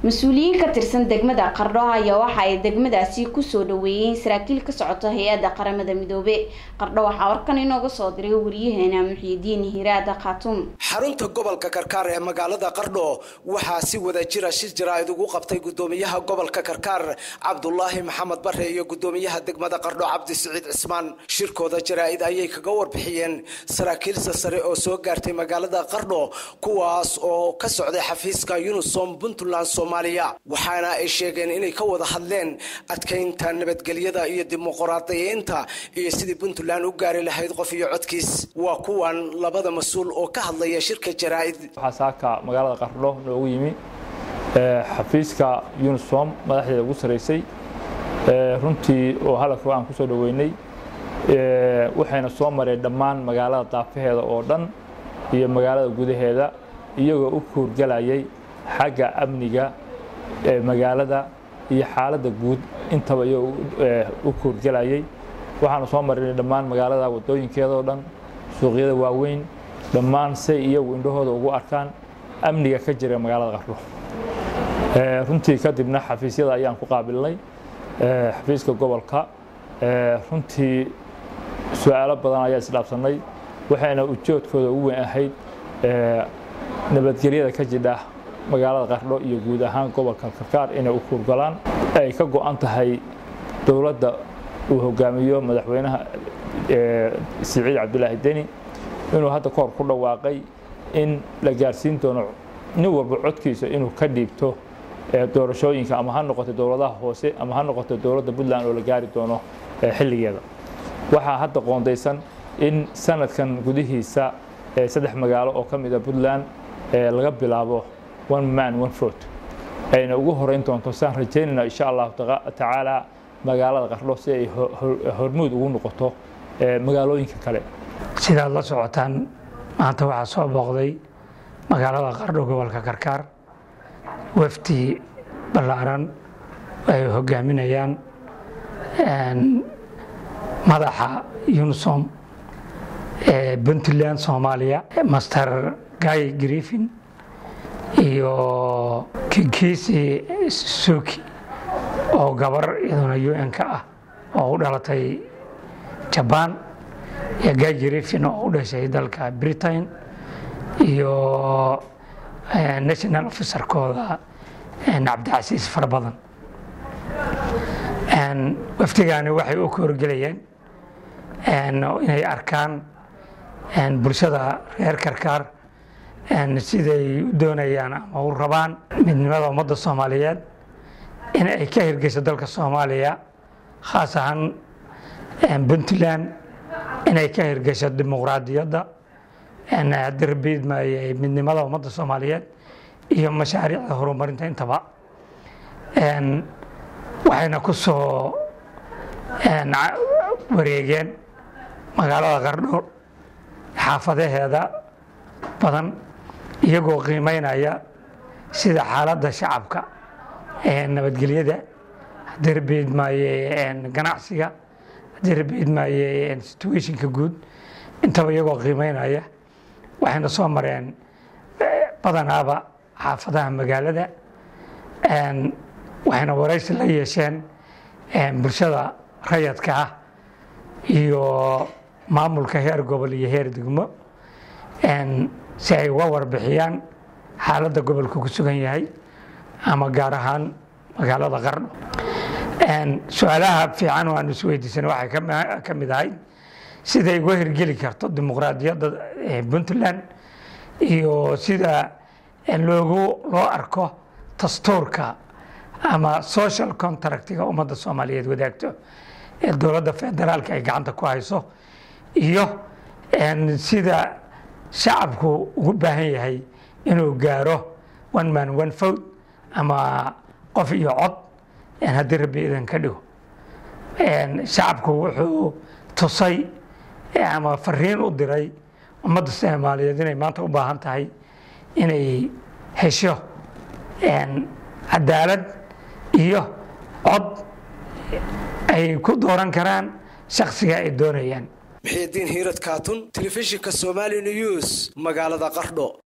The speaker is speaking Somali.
mas-uuliyiin ka tirsan degmada qardho ayaa waxa ay degmadaasi kusoo dhaweeyeen saraakiil ka socota hay-adda qaramada midoobe qardho waxaa warkan inooga soo diray wariyaheena muxiidiin hiraada khaatuum xarunta gobolka karkaar ee magaalada qardho waxaa si wada jira shir jaraa'id ugu qabtay gudoomiyaha gobolka karkaar cabdulaahi maxamed bare iyo gudoomiyaha degmada qardho cabdi siciid cismaan shirkooda jaraa'id ayay kaga warbixiyeen saraakiilsa sare oo soo gaartay magaalada qardho kuwaas oo ka socday xafiiska unisom puntland soomaaliya waxaana ay sheegeen inay ka wada hadleen adkaynta nabadgelyada iyo dimuqraadiyiinta iyo sidii puntland u gaari lahayd qof iyo codkiis waa kuwan labada mas-uul oo ka hadlaya shirka jaraa'id waxaa saaka magaalada qardho noogu yimi xafiiska unisom madaxdeeda ugu saraysay runtii oo hadalka aan kusoo dhaweynay waxayna soo mareen dhammaan magaalada daafaheeda oo dhan iyo magaalada gudaheeda iyagoo u kuurgalayay xagga amniga magaalada iyo xaaladda guud intaba iyagoo u kuurgalayay waxaanu soo marinay dhammaan magaalada wadooyinkeeda oo dhan suuqyada waaweyn dhammaan say iyagu indhahooda ugu arkaan amniga ka jira magaalada qardho runtii kadibna xafiisyada ayaan ku qaabilnay xafiiska gobolka runtii su-aalo badan ayaa isdhaafsanay waxayna ujoodkooda ugu weyn ahayd nabadgelyada ka jidha magaalada qardho iyo guud ahaan gobolka karkaar inay u kuurgalaan ay ka go-an tahay dowladda uu hogaamiyo madaxweynaha siciid cabdulaahi deni inuu hadda kahor ku dhawaaqay in la gaarsiin doono nin walba codkiisa inuu ka dhiibto doorashooyinka ama ha noqoto dowladaha hoose ama ha noqoto dowladda puntland oo la gaari doono xilligeeda waxaa hadda qoondaysan in sanadkan gudihiisa saddex magaalo oo ka mida puntland laga bilaabo one man one vote ayna ugu horeyn doonto saan rajaynayna insha allahu tacaala magaalada qardho si ay hormuud ugu noqoto magaalooyinka kale sidaad la socotaan maanta waxaa soo booqday magaalada qardho gobolka karkaar wafdi ballaaran ay hogaaminayaan madaxa unisom ee puntland soomaaliya master guy griffin iyo kinkisi suki oo gabar iyaduna un-ka ah oo u dhalatay jabaan iyo guy griffin oo u dhashay dalka britain iyo national officerkooda cabdicasiis fara badan wafdigaani waxay u kahorgelayeen inay arkaan bulshada reer karkaar siday u doonayaan ama u rabaan midnimada ummadda soomaaliyeed in ay ka hirgeyso dalka soomaaliya khaas ahaan puntland inay ka hirgesho dimuqraadiyadda darbiidmay midnimada ummadda soomaaliyeed iyo mashaariicda horumarinta intaba waxayna ku soo wareegeen magaalada qardho xaafadaheeda badan iyagoo qiimeynaya sida xaaladda shacabka nabadgelyada darbiidmaaye ganacsiga darbiidmaaye situationka guud intaba iyagoo qiimeynaya waxayna soo mareen badanaaba xaafadaha magaalada waxayna waraysi la yeesheen bulshada rayadka ah iyo maamulka heer gobol iyo heer degmo si ay uga warbixiyaan xaaladda gobolka ku sugan yahay ama gaar ahaan magaalada qardho su-aalaha fiican oo aan isweydiisan waxay ka mid ahayd siday uga hirgeli karto dimuqraadiyadda puntland iyo sida loogu loo arko dastuurka ama social contractiga ummadda soomaaliyeed wadaagto ee dowladda federaalka ay gacanta ku hayso iyo sida shacabku ugu baahan yahay inuu gaaro one man one vote ama qof iyo cod haddii rabbi idan ka dhigo shacabku wuxuu tusay ama fariin u diray ummadda soomaaliyeed inay maanta u baahan tahay inay hesho cadaalad iyo cod ay ku dooran karaan shaksiga ay doonayaan muxiidiin hiirad kaatun telefishinka somali news magaalada qardho